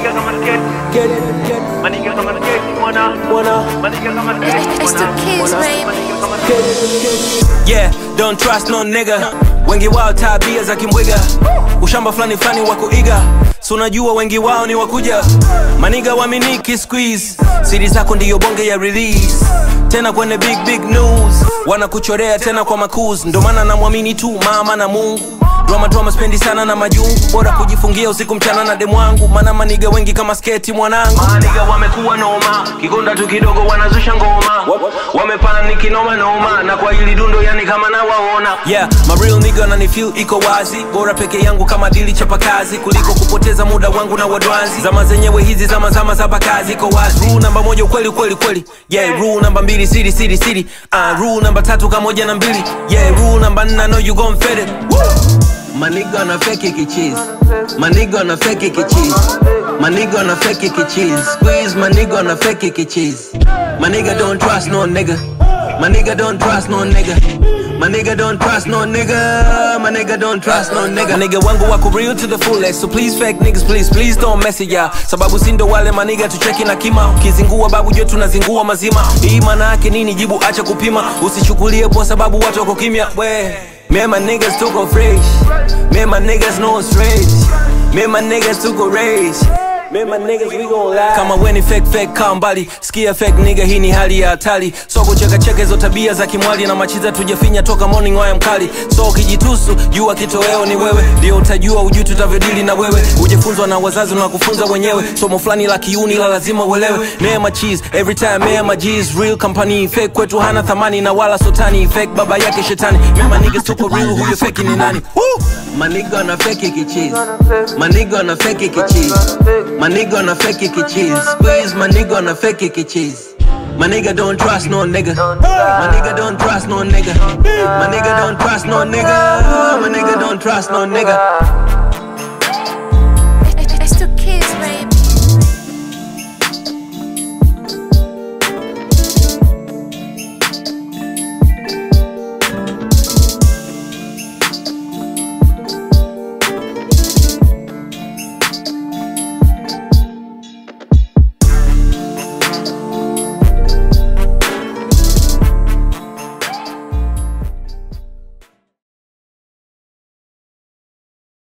Maniga kama skate, Get it, get it, maniga kama skate, mwana. wanna Maniga kama skate, It's the mwana. kids, baby. Maniga kama get it, get it. yeah don't trust no nigga wengi wao tabia za kimbwiga ushamba fulani fulani wa kuiga si unajua wengi wao ni wakuja maniga waminiki squeeze siri zako ndiyo bonge ya release tena kwenye big big news wanakuchorea tena kwa makuz ndo maana namwamini tu mama na mungu drama drama spendi sana na majungu bora kujifungia usiku mchana na demu wangu maana maniga wengi kama sketi mwanangu maniga wamekuwa noma kigonda tu kidogo wanazusha ngoma wamepana kinoma noma na kwa hili dundo yani kama nawaona yeah my real nigga na ni feel iko wazi bora peke yangu kama dili chapa kazi kuliko kupoteza muda wangu na wadwanzi zama zenyewe hizi zama zama za pakazi iko wazi rule namba moja ukweli ukweli kweli yeah rule namba mbili siri siri siri uh, rule namba tatu kamoja na mbili yeah rule namba nne I know you gon' fit it Woo! Maniga na fake kichizi Maniga na fake kichizi Maniga na fake kichizi Squeeze maniga na fake kichizi Maniga don't trust no nigga Maniga don't trust no nigga Maniga don't trust no nigga Maniga don't trust no nigga Nigga wangu wako real to the fullest So please fake niggas please please don't mess it ya Sababu sindo wale maniga tucheki na kima Ukizingua babu jo tunazingua mazima Hii maana yake nini jibu acha kupima Usichukulie kwa sababu watu wako kimya we Me and my niggas took a fresh. Me and my niggas no straight. Me and my niggas took a race. Me and my niggas we gon' lie. Kama weni fake fake kaa mbali sikia fake nigga hii ni hali ya hatari so kucheka cheka hizo tabia za kimwali na machiza tujafinya toka morning waya mkali so ukijitusu jua kitoweo ni wewe ndio utajua ujui tutavyodili na wewe ujifunzwa na wazazi na kufunza wenyewe somo fulani la kiuni la lazima uelewe mema cheese every time mema G's real company fake kwetu hana thamani na wala sotani fake baba yake shetani mema niggas tuko real huyo fake ni nani Woo! maniga na fake kichizi maniga na fake kichizi maniga na fake kichizi squeeze maniga na fake kichizi My nigga don't trust no nigga. My nigga don't trust no nigga. My nigga don't trust no nigga. My nigga don't trust no nigga.